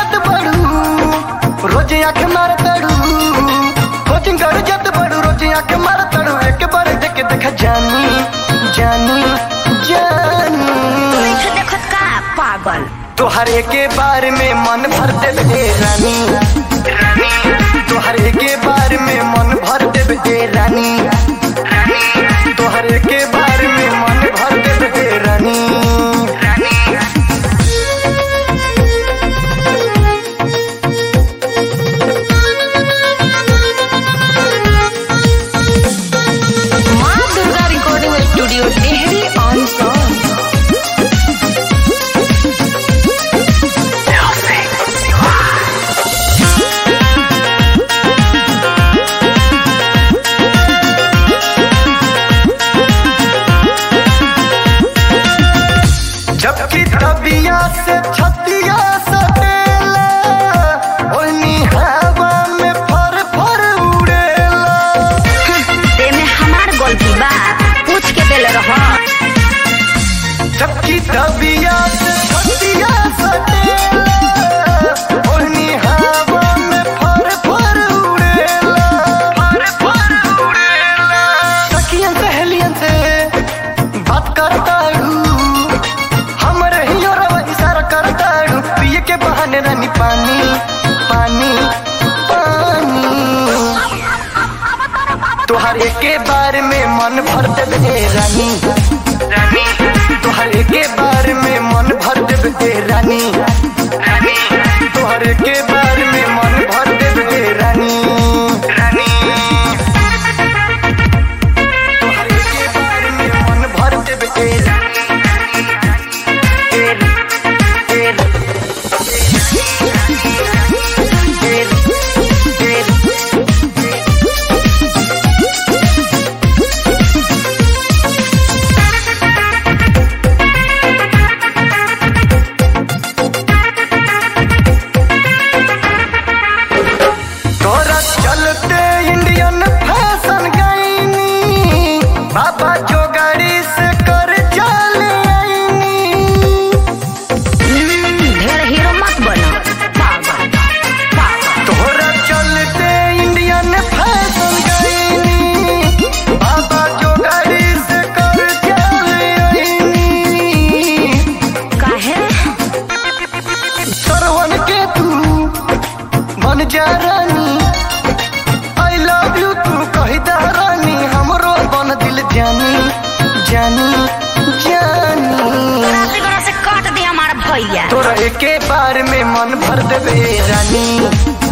जत बड़ू रोज आंख मार तड़ू कोचिंग कर जत बड़ू रोज आंख मार तड़ू एक बार देख देख जानी जानी जानी देख देखत का पागल तोहरे के बारे में मन भर देवे रानी तोहरे के बारे में मन भर देवे रानी तोहरे के बारे में मन भर देवे रानी माँ Durga recording studio Tehri on song जबकि तबिया से छतिया सटेला ओनी हवा में फर फर उड़ेला ते में हमार गलती बा पूछ के देले रह जबकि तबिया से छतिया सटेला ओनी हवा में फर फर उड़ेला फर फर उड़ेला सखियन सहेलियन से बात करता हूँ हमरे ही और इशारा करता हूँ पिए के बहाने रानी पानी पानी पानी तुहरे के बारे में मन भर देवे रानी तुहरे के बारे में मन भर देवे रानी तुहरे के बारे में मन भर देवे रानी तुहरे के बारे में मन भर देवे तोरा चलते इंडियन फैशन गईनी बाबा जो गाड़ी से कर चल आईनी ढेर हीरो मत बनो पागल पागल तोरा चलते इंडियन फैशन गईनी बाबा जो गाड़ी से कर चल आईनी काहे सरवन के तू बन जा रानी आई लव यू तू कही दा रानी हमरो बन दिल जानी जानी जानी रात्रि बड़ा से काट दे हमारा भैया तोरा एके बार में मन भर देवे रानी